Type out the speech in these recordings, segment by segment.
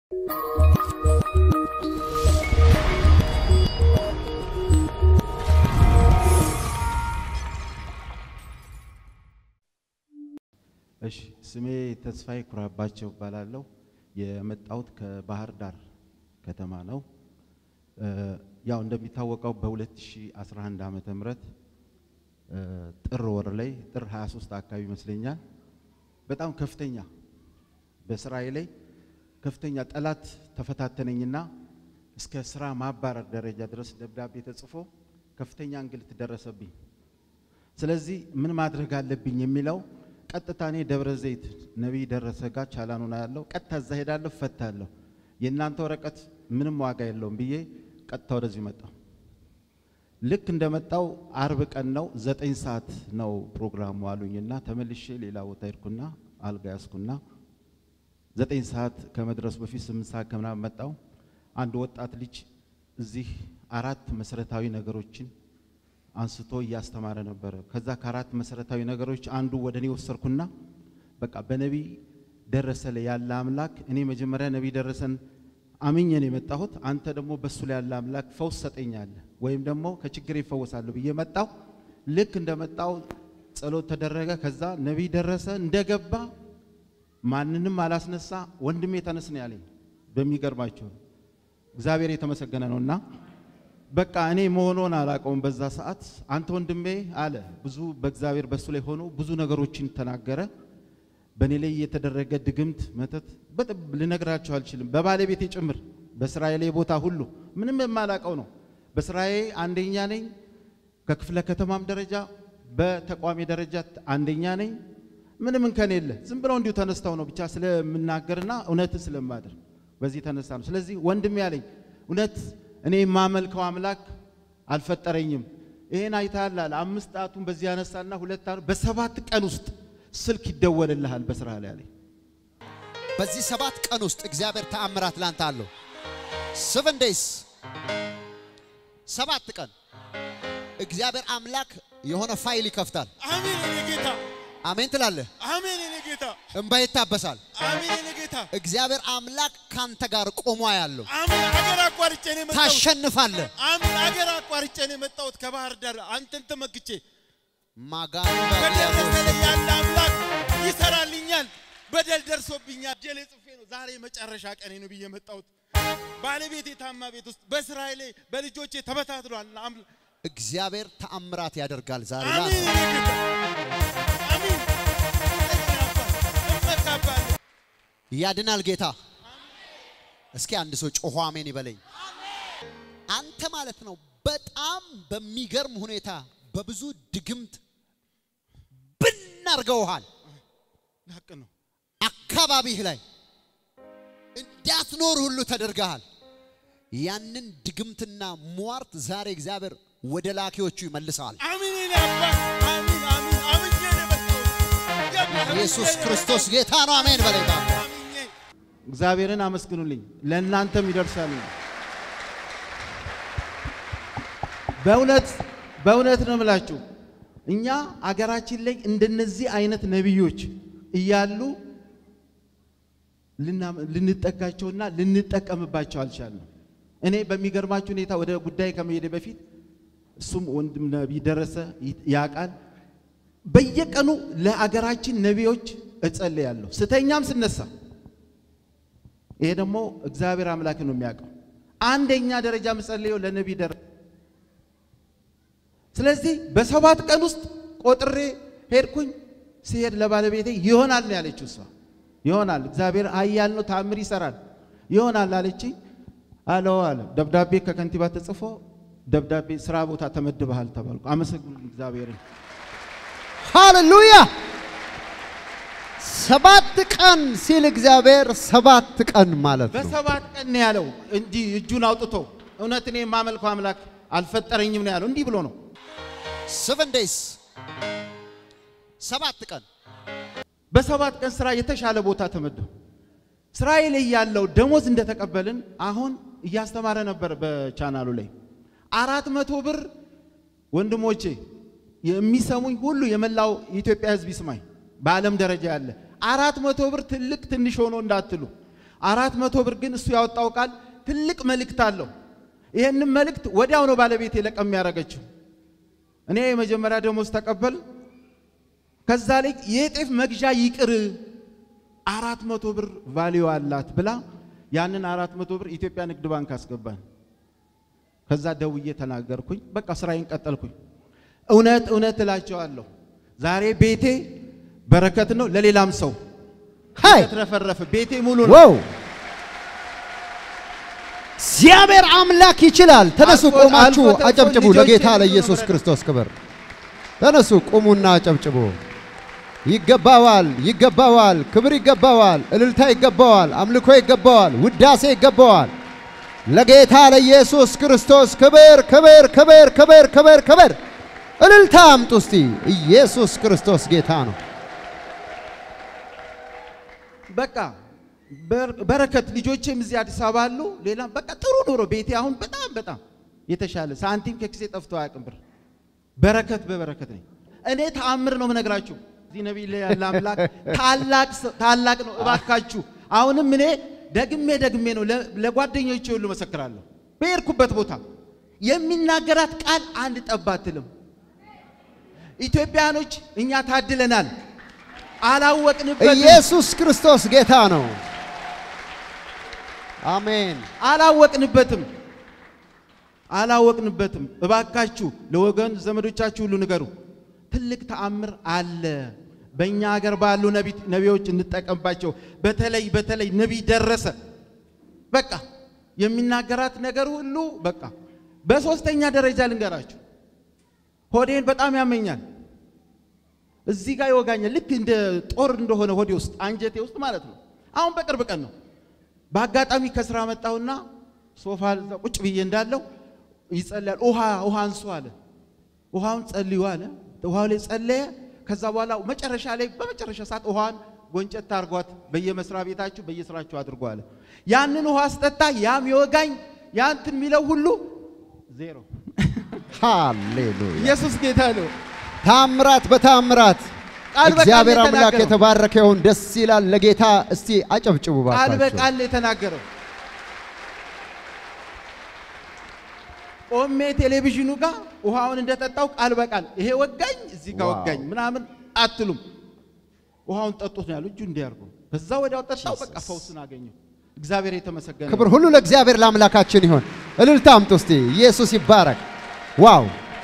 እሺ ስሜ ተስፋዬ ኩራባቸው እባላለሁ። የመጣሁት ከባህር ዳር ከተማ ነው። ያው እንደሚታወቀው በ2011 ዓመተ ምህረት ጥር ወር ላይ ጥር 23 አካባቢ ይመስለኛል በጣም ከፍተኛ በስራዬ ላይ ከፍተኛ ጠላት ተፈታተነኝና እስከ ስራ ማባረር ደረጃ ድረስ ደብዳቤ ተጽፎ ከፍተኛ እንግልት ደረሰብኝ። ስለዚህ ምን ማድረግ አለብኝ የሚለው ቀጥታ እኔ ደብረ ዘይት ነቢይ ደረሰ ጋር ቻላኑና ያለው ቀጥታ እዛ ሄዳለሁ፣ ፈታለሁ። የእናንተ ወረቀት ምንም ዋጋ የለውም ብዬ ቀጥታ ወደዚህ መጣሁ። ልክ እንደመጣው አርብ ቀን ነው፣ ዘጠኝ ሰዓት ነው ፕሮግራሙ አሉኝና ተመልሼ ሌላ ቦታ ሄድኩና አልጋ ያዝኩና ዘጠኝ ሰዓት ከመድረሱ በፊት ስምንት ሰዓት ከምናምን መጣው። አንድ ወጣት ልጅ እዚህ አራት መሰረታዊ ነገሮችን አንስቶ እያስተማረ ነበረ። ከዛ ከአራት መሰረታዊ ነገሮች አንዱ ወደ እኔ ወሰድኩና በቃ በነቢይ ደረሰ ላይ ያለ አምላክ እኔ መጀመሪያ ነቢይ ደረሰን አምኜ ነው የመጣሁት። አንተ ደግሞ በሱ ላይ ያለ አምላክ ፈውስ ሰጠኛለህ ወይም ደግሞ ከችግር ይፈወሳለሁ ብዬ መጣሁ። ልክ እንደመጣው ጸሎት ተደረገ። ከዛ ነቢይ ደረሰ እንደገባ ማንንም አላስነሳ። ወንድሜ ተነስ ነው ያለኝ። በሚገርማቸው እግዚአብሔር የተመሰገነ ነውና በቃ እኔ መሆኑን አላውቀውም። በዛ ሰዓት አንተ ወንድሜ አለ። ብዙ በእግዚአብሔር በሱ ላይ ሆኖ ብዙ ነገሮችን ተናገረ። በእኔ ላይ የተደረገ ድግምት፣ መተት በጥብ ልነግራቸው አልችልም። በባለቤቴ ጭምር በስራዬ ላይ ቦታ ሁሉ ምንም የማላውቀው ነው። በስራዬ አንደኛ ነኝ። ከክፍለ ከተማም ደረጃ በተቋሚ ደረጃ አንደኛ ነኝ። ምንም እንከን የለ። ዝም ብለው እንዲሁ ተነስተው ነው ብቻ ስለምናገርና እውነትን ስለማድር በዚህ ተነሳ ነው። ስለዚህ ወንድሜ ያለኝ እውነት እኔ የማመልከው አምላክ አልፈጠረኝም። ይሄን አይተሃል አለ። አምስት ጣቱን በዚህ ያነሳና ሁለት በሰባት ቀን ውስጥ ስልክ ይደወልልሃል በስራ ላይ አለኝ። በዚህ ሰባት ቀን ውስጥ እግዚአብሔር ተአምራት ላንተ አለው። ሰቨን ዴይስ ሰባት ቀን እግዚአብሔር አምላክ የሆነ ፋይል ይከፍታል። አሜን የኔ ጌታ፣ አሜን ትላለህ። አሜን የኔ ጌታ፣ እንባ ይታበሳል። አሜን የኔ ጌታ፣ እግዚአብሔር አምላክ ካንተ ጋር ቆሞ ያለው አሜን። አገር አቋርጬ ነው የመጣሁት። ታሸንፋለህ። አሜን። አገር አቋርጬ ነው የመጣሁት ከባህር ዳር አንተን ተመክቼ ማጋኑ በደረሰ ላይ ያለ አምላክ ይሰራልኛል። በደል ደርሶብኛል። ጀሌ ጽፌ ነው ዛሬ መጨረሻ ቀኔ ነው ብዬ የመጣሁት። ባለቤቴ ታማ ቤት ውስጥ በስራዬ ላይ በልጆቼ ተበታትሏል። አምል- እግዚአብሔር ተአምራት ያደርጋል ዛሬ አሜን ላንተ። የኔ ጌታ፣ አሜን። እመካባለሁ። ያድናል ጌታ። እስኪ አንድ ሰው ጮሆ አሜን ይበለኝ። አንተ ማለት ነው በጣም በሚገርም ሁኔታ በብዙ ድግምት ብን አድርገውሃል። ሀቅ ነው። አካባቢህ ላይ እንዳትኖር ሁሉ ተደርገሃል። ያንን ድግምትና ሟርት ዛሬ እግዚአብሔር ወደ ላኪዎቹ ይመልሰዋል። አሜን የኔ አባት፣ አሜን አሜን። አምኜ ነው የመጣሁት። ገባህ? ኢየሱስ ክርስቶስ ጌታ ነው። አሜን በለኝ ባባ። አምኜ እግዚአብሔርን አመስግኑልኝ፣ ለእናንተም ይደርሳል። በእውነት በእውነት ነው የምላችሁ እኛ አገራችን ላይ እንደነዚህ አይነት ነቢዮች እያሉ ልና- ልንጠጋቸውና ልንጠቀምባቸው አልቻልንም። እኔ በሚገርማችሁ ሁኔታ ወደ ጉዳይ ከመሄደ በፊት እሱም ወንድም ነቢይ ደረሰ ይ- ያውቃል። በየቀኑ ለአገራችን ነቢዮች እጸልያለሁ ስተኛም ስነሳ። ይሄ ደግሞ እግዚአብሔር አምላክ ነው የሚያውቀው። አንደኛ ደረጃ ምጸልየው ለነቢይ ደረሰ ስለዚህ በሰባት ቀን ውስጥ ቆጥሬ ሄድኩኝ። ሲሄድ ለባለቤቴ ይሆናል ነው ያለችው እሷ። ይሆናል እግዚአብሔር ኃያል ነው፣ ተአምር ይሰራል፣ ይሆናል አለችኝ። አለው አለ ደብዳቤ ከከንቲባ ተጽፎ ደብዳቤ ስራ ቦታ ተመድበሃል ተባልኩ። አመሰግኑልኝ እግዚአብሔርን። ሃሌሉያ! ሰባት ቀን ሲል እግዚአብሔር ሰባት ቀን ማለት ነው። በሰባት ቀን ነው ያለው እንጂ እጁን አውጥቶ እውነት እኔ የማመልከው አምላክ አልፈጠረኝም ነው ያለው። እንዲህ ብሎ ነው ሰቨን ዴይስ ሰባት ቀን በሰባት ቀን ስራ የተሻለ ቦታ ተመደቡ። ስራዬ ላይ ያለው ደሞዝ እንደተቀበልን አሁን እያስተማረ ነበር በቻናሉ ላይ አራት መቶ ብር ወንድሞቼ የሚሰሙኝ ሁሉ የመላው የኢትዮጵያ ሕዝብ ይስማኝ። በዓለም ደረጃ ያለ አራት መቶ ብር ትልቅ ትንሽ ሆኖ እንዳትሉ አራት መቶ ብር ግን እሱ ያወጣው ቃል ትልቅ መልእክት አለው። ይህንም መልእክት ወዲያው ነው ባለቤቴ ለቀም ያደረገችው። እኔ የመጀመሪያ ደሞዝ ተቀበል ከዛ ላይ የጤፍ መግዣ ይቅር አራት መቶ ብር ቫሊዩ አላት ብላ ያንን አራት መቶ ብር ኢትዮጵያ ንግድ ባንክ አስገባን። ከዛ ደውዬ ተናገርኩኝ። በቃ ስራዬን ቀጠልኩኝ። እውነት እውነት እላቸዋለሁ ዛሬ ቤቴ በረከት ነው፣ ለሌላም ሰው ሃይ የተረፈረፈ ቤቴ ሙሉ ነው። ዋው! እግዚአብሔር አምላክ ይችላል። ተነሱ፣ አልፎ- ቆማችሁ አልፎ ተርፎ አጨብጭቡ። ልጆቼ ለጌታ ሁሉ ለኢየሱስ መረዳት። ክርስቶስ ክብር። ተነሱ፣ ቁሙና አጨብጭቡ። ይገባዋል፣ ይገባዋል፣ ክብር ይገባዋል፣ እልልታ ይገባዋል፣ አምልኮ ይገባዋል፣ ውዳሴ ይገባዋል። ለጌታ ለኢየሱስ ክርስቶስ ክብር፣ ክብር፣ ክብር፣ ክብር፣ ክብር፣ ክብር። እልልታ አምጡ እስቲ። ኢየሱስ ክርስቶስ ጌታ ነው። በቃ በር- በረከት ልጆቼም እዚህ አዲስ አበባ አሉ። ሌላም በቃ ጥሩ ኑሮ ቤቴ አሁን በጣም በጣም የተሻለ ሳንቲም ከኪሴ ጠፍቶ አያውቅም። ብር በረከት በበረከት ነኝ። እኔ ተአምር ነው የምነግራችሁ። እዚህ ነቢይ ላይ ያለ አምላክ ታላቅ ሰው- ታላቅ ነው። እባካችሁ አሁንም እኔ ደግሜ ደግሜ ነው ለ- ለጓደኞቼ ሁሉ መሰክራለሁ። በሄድኩበት ቦታ የሚናገራት ቃል አንድ ጠብ አትልም። ኢትዮጵያኖች እኛ ታድለናል። አላወቅንበትም። ኢየሱስ ክርስቶስ ጌታ ነው። አሜን። አላወቅንበትም አላወቅንበትም። እባካችሁ ለወገን ዘመዶቻችሁ ሁሉ ንገሩ። ትልቅ ተአምር አለ። በእኛ ሀገር ባሉ ነቢ- ነቢዮች እንጠቀምባቸው። በተለይ በተለይ ነቢይ ደረሰ በቃ የሚናገራት ነገር ሁሉ በቃ በሶስተኛ ደረጃ ልንገራችሁ፣ ሆዴን በጣም ያመኛል። እዚህ ጋር ይወጋኛል። ልክ እንደ ጦር እንደሆነ ሆዴ ውስጥ አንጀቴ ውስጥ ማለት ነው። አሁን በቅርብ ቀን ነው። በአጋጣሚ ከስራ መጣሁና ሶፋ እዛ ቁጭ ብዬ እንዳለው ይጸልያል። ውሃ ውሃ አንሱ አለ። ውሃውን ጸልዩ አለ። ውሃው ላይ ጸለየ። ከዛ በኋላ መጨረሻ ላይ በመጨረሻ ሰዓት ውሃን ጎንጨት አድርጓት በየመስሪያ ቤታችሁ በየስራችሁ አድርጎ አለ። ያንን ውሃ ስጠጣ ያም የወጋኝ ያንትን የሚለው ሁሉ ዜሮ። ሃሌሉያ! ኢየሱስ ጌታ ነው። ታምራት በታምራት ቃል በቃል እግዚአብሔር አምላክ የተናገረው። የተባረከ ይሁን። ደስ ይላል። ለጌታ እስቲ አጨብጭቡ ቃል ባካችሁ። በቃል የተናገረው ቆሜ ቴሌቪዥኑ ጋር ውሃውን እንደጠጣው ቃል በቃል ይሄ ወጋኝ እዚህ ጋር ዋው። ወጋኝ ምናምን አትሉም። ውሃውን ጠጡት ነው ያሉ እጁ እንዲያርጉ በዛ ወዲያው ጠጣው። በቃ ፈውስን አገኘው። እግዚአብሔር የተመሰገነ ክብር ይሁን። ሁሉ ለእግዚአብሔር ለአምላካችን ይሁን። እልልታ አምጡ እስቲ። ኢየሱስ ይባረክ። ዋው!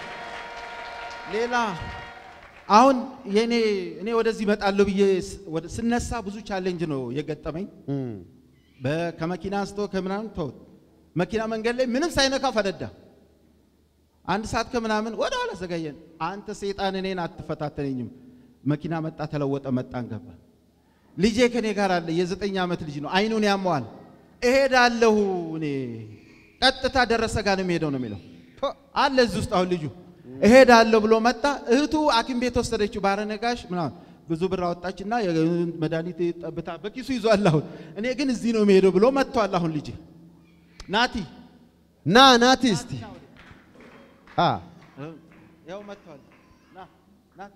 ሌላ አሁን የኔ እኔ ወደዚህ እመጣለሁ ብዬ ስ- ወደ- ስነሳ ብዙ ቻሌንጅ ነው የገጠመኝ። እም፣ በ- ከመኪና አንስቶ ከምናምን ተውት። መኪና መንገድ ላይ ምንም ሳይነካ ፈነዳ። አንድ ሰዓት ከምናምን ወደ ኋላ ዘገየን። አንተ ሰይጣን እኔን አትፈታተነኝም። መኪና መጣ፣ ተለወጠ፣ መጣን፣ ገባ። ልጄ ከኔ ጋር አለ። የዘጠኝ ዓመት ልጅ ነው። አይኑን ያመዋል። እሄዳለሁ እኔ ቀጥታ ደረሰ ጋር ነው የሚሄደው ነው የሚለው አለ እዚህ ውስጥ አሁን ልጁ እሄዳለሁ ብሎ መጣ። እህቱ ሐኪም ቤት ወሰደችው። ባረነጋሽ ምናምን ብዙ ብር አወጣችና መድኃኒት ጠብታ በኪሱ ይዟል። አሁን እኔ ግን እዚህ ነው የሚሄደው ብሎ መጥቷል። አሁን ልጅ ናቲ ና ናቲ እስቲ አ ያው መጥቷል። ና ናቲ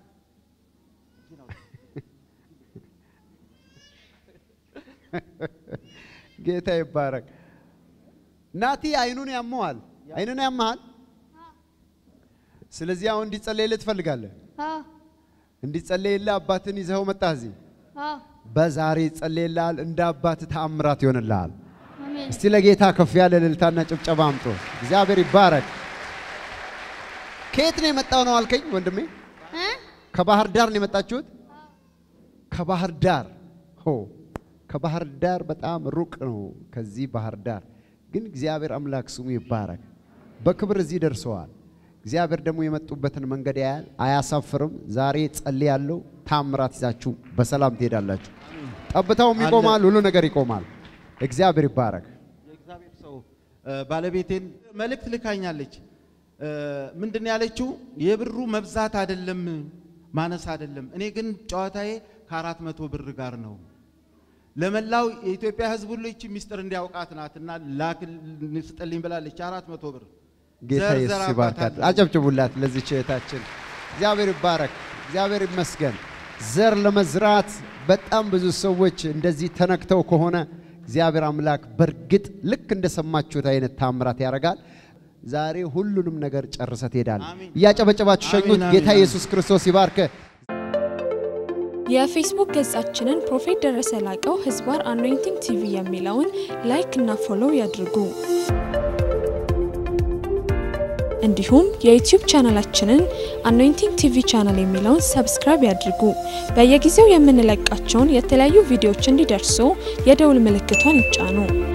ጌታ ይባረክ። ናቲ አይኑን ያመዋል። አይኑን ያመሃል። ስለዚህ አሁን እንዲጸለይልህ ትፈልጋለህ። አዎ እንዲጸለይልህ አባትን ይዘኸው መጣ እዚህ። አዎ በዛሬ ይጸለይልሃል። እንደ አባት ተአምራት ይሆንልሃል። አሜን እስቲ ለጌታ ከፍ ያለ እልልታና ጭብጨባ አምጦ እግዚአብሔር ይባረክ። ከየት ነው የመጣው ነው አልከኝ ወንድሜ? እ ከባህር ዳር ነው የመጣችሁት? ከባህር ዳር ሆ ከባህር ዳር በጣም ሩቅ ነው። ከዚህ ባህር ዳር ግን እግዚአብሔር አምላክ ስሙ ይባረክ። በክብር እዚህ ደርሰዋል። እግዚአብሔር ደግሞ የመጡበትን መንገድ ያያል፣ አያሳፍርም። ዛሬ ጸልያለሁ፣ ታምራት ይዛችሁ በሰላም ትሄዳላችሁ። ጠብታውም ይቆማል፣ ሁሉ ነገር ይቆማል። እግዚአብሔር ይባረክ። የእግዚአብሔር ሰው እ፣ ባለቤቴን መልእክት ልካኛለች። እ፣ ምንድን ነው ያለችው? የብሩ መብዛት አይደለም ማነስ አይደለም። እኔ ግን ጨዋታዬ ከአራት መቶ ብር ጋር ነው። ለመላው የኢትዮጵያ ሕዝብ ሁሉ ይቺ ሚስጥር እንዲያውቃት ናትና ላክ ስጥልኝ ብላለች። አራት መቶ ብር ጌታ ዘር ኢየሱስ ዘር ይባርካት። አባታለሁ። አጨብጭቡላት ለዚች እህታችን። እግዚአብሔር ይባረክ። እግዚአብሔር ይመስገን። ዘር ለመዝራት በጣም ብዙ ሰዎች እንደዚህ ተነክተው ከሆነ እግዚአብሔር አምላክ በእርግጥ ልክ እንደሰማችሁት አይነት ታምራት ያደርጋል። ዛሬ ሁሉንም ነገር ጨርሰ ትሄዳለህ። አሜን። እያጨበጨባችሁ ሸኙት። አሜን፣ ጌታ አሜን። ኢየሱስ ክርስቶስ ይባርክ። የፌስቡክ ገጻችንን ፕሮፌት ደረሰ ላቀው ህዝባር አኖይንቲንግ ቲቪ የሚለውን ላይክ እና ፎሎው ያድርጉ። እንዲሁም የዩቲዩብ ቻናላችንን አኖይንቲንግ ቲቪ ቻናል የሚለውን ሰብስክራይብ ያድርጉ። በየጊዜው የምንለቃቸውን የተለያዩ ቪዲዮዎች እንዲደርሱ የደውል ምልክቷን ይጫኑ።